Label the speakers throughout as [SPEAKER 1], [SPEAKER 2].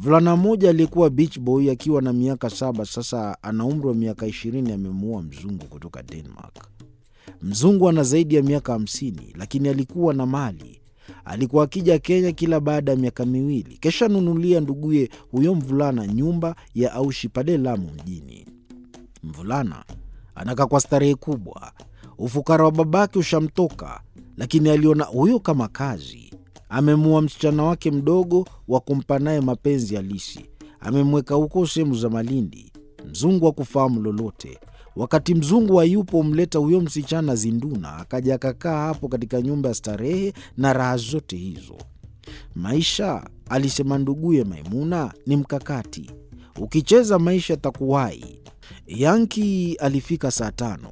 [SPEAKER 1] Mvulana mmoja aliyekuwa beach boy akiwa na miaka saba, sasa ana umri wa miaka ishirini, amemuoa mzungu kutoka Denmark. Mzungu ana zaidi ya miaka hamsini, lakini alikuwa na mali. Alikuwa akija Kenya kila baada ya miaka miwili, kisha nunulia nduguye huyo mvulana nyumba ya aushi pale Lamu mjini. Mvulana anakaa kwa starehe kubwa, ufukara wa babake ushamtoka, lakini aliona huyo kama kazi. Amemua msichana wake mdogo wa kumpa naye mapenzi halisi, amemweka huko sehemu za Malindi. Mzungu hakufahamu lolote. Wakati mzungu hayupo, humleta huyo msichana Zinduna, akaja akakaa hapo katika nyumba ya starehe na raha zote hizo. Maisha, alisema nduguye Maimuna, ni mkakati. Ukicheza maisha takuwai. Yanki alifika saa tano.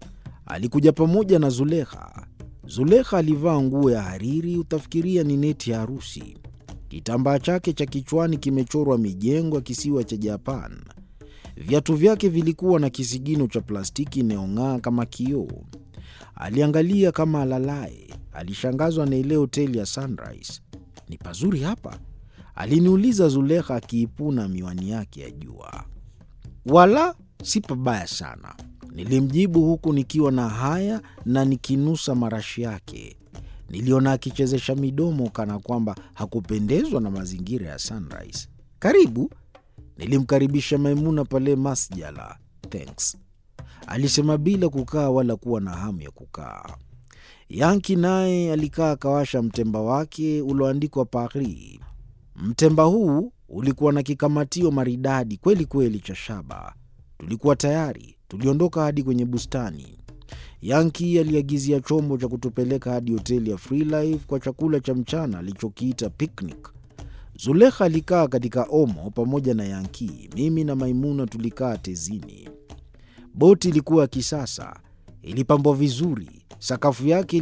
[SPEAKER 1] Alikuja pamoja na Zulekha. Zulekha alivaa nguo ya hariri, utafikiria ni neti ya harusi. Kitambaa chake cha kichwani kimechorwa mijengo ya kisiwa cha Japan. Viatu vyake vilikuwa na kisigino cha plastiki inayong'aa kama kioo. Aliangalia kama alalaye. Alishangazwa na ile hoteli ya Sunrise. Ni pazuri hapa? Aliniuliza Zulekha akiipuna miwani yake ya jua. Wala si pabaya sana, nilimjibu huku nikiwa na haya na nikinusa marashi yake. Niliona akichezesha midomo kana kwamba hakupendezwa na mazingira ya Sunrise. Karibu, nilimkaribisha Maimuna pale masjala. Thanks, alisema bila kukaa wala kuwa na hamu ya kukaa. Yanki naye alikaa akawasha mtemba wake ulioandikwa Paris. Mtemba huu ulikuwa na kikamatio maridadi kweli kweli cha shaba. Tulikuwa tayari, tuliondoka hadi kwenye bustani. Yanki aliagizia chombo cha kutupeleka hadi hoteli ya Freelife kwa chakula cha mchana alichokiita picnic. Zulekha alikaa katika omo pamoja na Yanki. Mimi na Maimuna tulikaa tezini. Boti ilikuwa ya kisasa, ilipambwa vizuri, sakafu yake